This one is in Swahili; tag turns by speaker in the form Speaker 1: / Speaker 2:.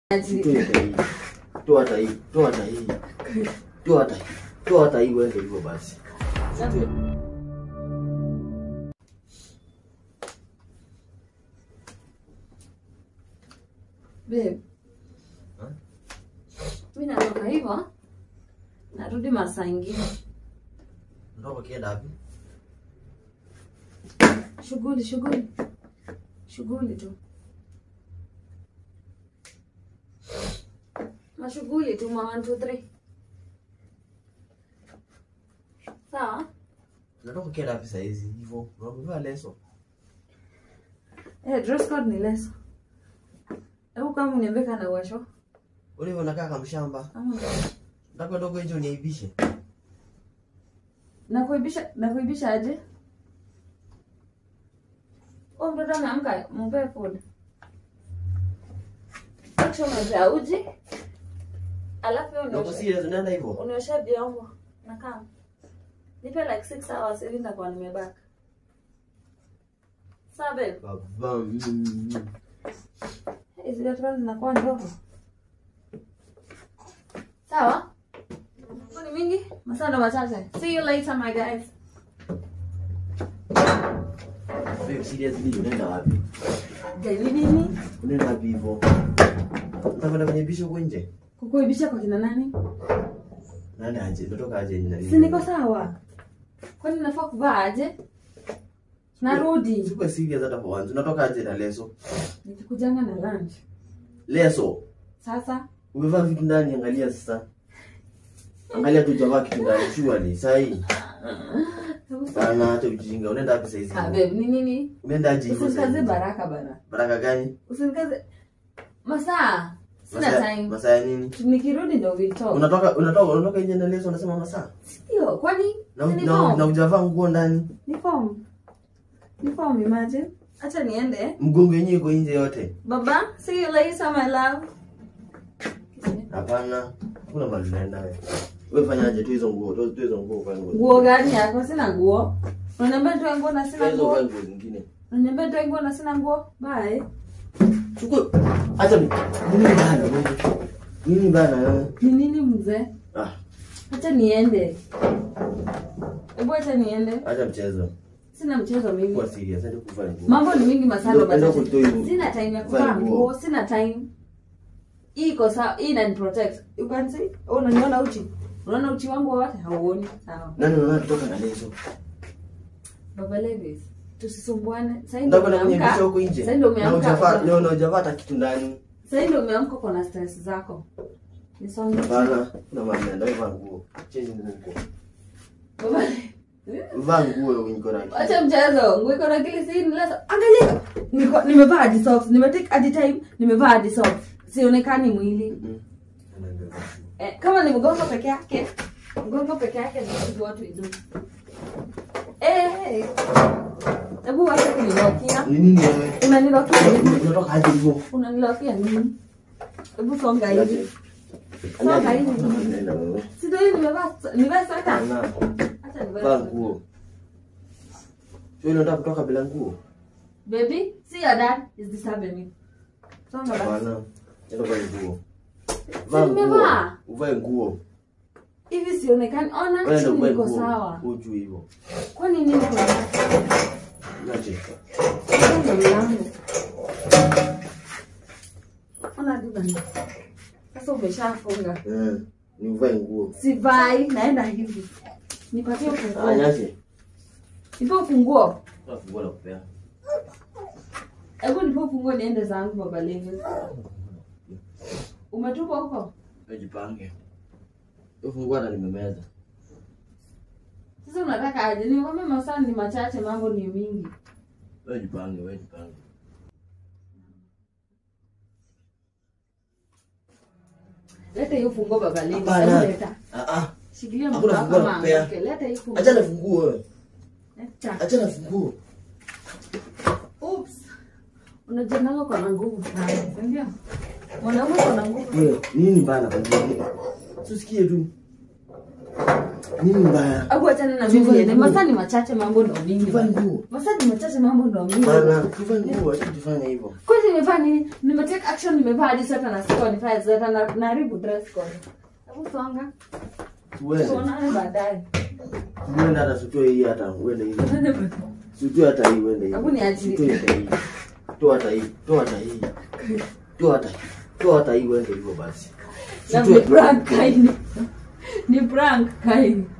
Speaker 1: Toa hata hii. Toa hata hii. Toa hata hii. Toa hata hii. Toa hata hii uende hivyo basi.
Speaker 2: Babe.
Speaker 1: Huh?
Speaker 2: Mi natoka hivyo. Narudi masaa ingine.
Speaker 1: Ndoka kienda wapi?
Speaker 2: Shughuli, shughuli. Shughuli tu. Mashughuli tu ma 1 2 3. Sawa?
Speaker 1: Natoka kienda wapi saa hizi hivyo? Unavaa leso.
Speaker 2: Eh, dress code ni leso. Hebu kama uniambie kana uwasho.
Speaker 1: Ule unakaa kama mshamba.
Speaker 2: Ama
Speaker 1: Nataka ndogo nje uniaibishe.
Speaker 2: na kuibisha na kuibisha aje? Oh, mtoto ameamka, mpe food. Acha unajaa uji. Alafu wewe
Speaker 1: Ndogo
Speaker 2: unaosha-
Speaker 1: serious unaenda hivyo?
Speaker 2: unaosha vyombo na kama. Nipe like 6 hours ili nitakuwa nimebaka. Sawa babe.
Speaker 1: Baba. mm.
Speaker 2: Hizi daktari zinakuwa ndogo. Sawa? Ni mingi? Masaa ndo machache. See you later my guys.
Speaker 1: Babe, seriously unaenda wapi?
Speaker 2: Gari nini?
Speaker 1: Unaenda wapi hivyo? Unataka kuniaibisha huko nje?
Speaker 2: Kukuibisha kwa kina nani?
Speaker 1: Naenda aje? Natoka aje nina
Speaker 2: Si niko sawa? Kwani nafaa kuvaa aje? Narudi.
Speaker 1: Sikuwa serious hata kwa wanzo. Unatoka aje na leso?
Speaker 2: Nikikujanga na lunch.
Speaker 1: Leso.
Speaker 2: Sasa
Speaker 1: Umevaa vitu ndani, angalia sasa. Angalia tu javaa kitu ndani, surely saa hii. Bana hata ujinga. Unaenda wapi saa hizi?
Speaker 2: Ah, babe, ni nini?
Speaker 1: Unaenda aje hivyo saa
Speaker 2: Usinikaze
Speaker 1: hizi?
Speaker 2: baraka bana.
Speaker 1: Baraka gani?
Speaker 2: Usinikaze masaa. Sina
Speaker 1: Masaa-
Speaker 2: time.
Speaker 1: Masaa ya nini?
Speaker 2: Nikirudi ndo we'll talk.
Speaker 1: Unatoka unatoka unatoka nje na leso unasema masaa.
Speaker 2: Sio, kwani
Speaker 1: Na
Speaker 2: si ni
Speaker 1: na,
Speaker 2: form?
Speaker 1: na ujavaa nguo ndani.
Speaker 2: Ni form. Ni form imagine. Acha niende.
Speaker 1: Mgongo yenyewe iko nje yote.
Speaker 2: Baba, see you later my love.
Speaker 1: Hapana. Kuna mahali unaenda wewe. Wewe fanyaje tu hizo nguo, tu tu hizo nguo kwa nguo.
Speaker 2: Nguo gani yako? Sina nguo. Unaniambia nitoe nguo na sina
Speaker 1: Hizo kwa
Speaker 2: nguo.
Speaker 1: nguo zingine.
Speaker 2: Unaniambia nitoe nguo na sina nguo. Bye.
Speaker 1: Chukua. Acha ni. Nini bana? Nini bana?
Speaker 2: Ni nini mzee?
Speaker 1: Ah,
Speaker 2: Acha niende. Hebu acha niende.
Speaker 1: acha mchezo.
Speaker 2: Sina mchezo mimi.
Speaker 1: Kuwa serious, acha kuvaa nguo.
Speaker 2: Mambo ni mingi masalo
Speaker 1: Ndio, ndio
Speaker 2: machache.
Speaker 1: kutoa hiyo-
Speaker 2: Sina time ya
Speaker 1: vaa
Speaker 2: kuvaa
Speaker 1: nguo.
Speaker 2: nguo, sina time. Hii iko sawa, hii inani protect. You can see? Oh, unaniona uchi? Unaona uchi wangu wote? Hauoni. Sawa.
Speaker 1: Nani unaona kutoka na leso?
Speaker 2: Baba Levis, tusisumbuane. Sasa ndio
Speaker 1: Ndio kuna kunyebisha
Speaker 2: umeamka.
Speaker 1: huko nje.
Speaker 2: Sasa ndio
Speaker 1: Na
Speaker 2: umeamka.
Speaker 1: ujavaa, na na ujavaa hata kitu ndani.
Speaker 2: Sasa ndio umeamka uko na stress zako. Nisonge.
Speaker 1: Bana, kuna mahali naenda wewe vaa nguo. Change nguo huko.
Speaker 2: Baba
Speaker 1: Vaa nguo wewe niko na.
Speaker 2: Acha mchezo. Nguo iko na kile si ni lesa. Angalia. Niko nimevaa hadi socks. Nimetake hadi time nimevaa hadi socks. Sionekani mwili.
Speaker 1: Mhm. Anaenda vaa nguo.
Speaker 2: Eh, kama ni mgongo peke yake. Mgongo peke yake ndio watu idu. Eh, eh. Hebu wacha kunilokia.
Speaker 1: Ni nini wewe?
Speaker 2: Unanilokia nini?
Speaker 1: Unatoka aje hivyo?
Speaker 2: Unanilokia nini? Hebu songa hivi. Songa hivi.
Speaker 1: Nenda wewe.
Speaker 2: Si ndio hii nimevaa nimevaa sweta.
Speaker 1: Bana,
Speaker 2: Acha nivae
Speaker 1: vaa
Speaker 2: sweta.
Speaker 1: nguo. Sio unataka kutoka bila nguo?
Speaker 2: Baby, see your dad is disturbing me. Songa basi.
Speaker 1: Bana, nenda vaa nguo. Vaa nguo.
Speaker 2: nimevaa.
Speaker 1: Uvae nguo.
Speaker 2: Hivi sionekani. Ona
Speaker 1: Wewe ndio
Speaker 2: chini
Speaker 1: uvae
Speaker 2: niko
Speaker 1: nguo.
Speaker 2: sawa.
Speaker 1: Uju hivyo.
Speaker 2: Kwani nini kwa
Speaker 1: Aje.
Speaker 2: Funga mlango. Ona duka ni. Sasa umeshafunga.
Speaker 1: Eh, ni uvae nguo.
Speaker 2: Sivai, naenda hivi. Nipatie ufunguo.
Speaker 1: Anyaje?
Speaker 2: Nipe ufunguo.
Speaker 1: Funguo la kupea.
Speaker 2: Hebu nipe ufunguo niende zangu baba Levi. Umetupa huko?
Speaker 1: Ujipange. Ufungua na nimemeza.
Speaker 2: Sasa unataka aje? Nikwambia masaa ni machache, mambo ni mingi.
Speaker 1: Wewe jipange, wewe jipange.
Speaker 2: Leta hiyo funguo baba Levi.
Speaker 1: Hapana.
Speaker 2: Hebu leta.
Speaker 1: Ah ah.
Speaker 2: Shikilia
Speaker 1: Hakuna
Speaker 2: mkono
Speaker 1: funguo
Speaker 2: kama
Speaker 1: la kupea.
Speaker 2: anguke. Leta hiyo funguo.
Speaker 1: Acha na funguo wewe.
Speaker 2: Leta.
Speaker 1: Acha na funguo.
Speaker 2: Oops. Unajendanga kwa na nguvu sana, si ndio? Mwanaume kwa na nguvu.
Speaker 1: Wewe, nini bana kwa nini? Tusikie tu. Nini mbaya?
Speaker 2: Hebu achana na
Speaker 1: Tuvae
Speaker 2: mimi niende.
Speaker 1: nguo.
Speaker 2: Masaa ni machache mambo ndo mingi.
Speaker 1: Tuvae nguo.
Speaker 2: Masaa ni machache mambo ndo mingi.
Speaker 1: Bana, tuvae nguo, acha tufanye hivyo.
Speaker 2: Kwanza nimevaa nini? Nimetake action nimevaa hadi sweta na siko nifanye sweta na naharibu dress code. Hebu songa.
Speaker 1: Tuende.
Speaker 2: Tuonane baadaye.
Speaker 1: Tuende hata sitoe hii hata uende hivi. Sitoe hata hii uende hivi.
Speaker 2: Hebu niachilie.
Speaker 1: Sitoe hata hii. Toa hata hii. Toa hata hii. Toa hata Toa hata hii uende hivyo basi.
Speaker 2: Na ni
Speaker 1: Sitoe.
Speaker 2: prank kaini. Ni prank kaini.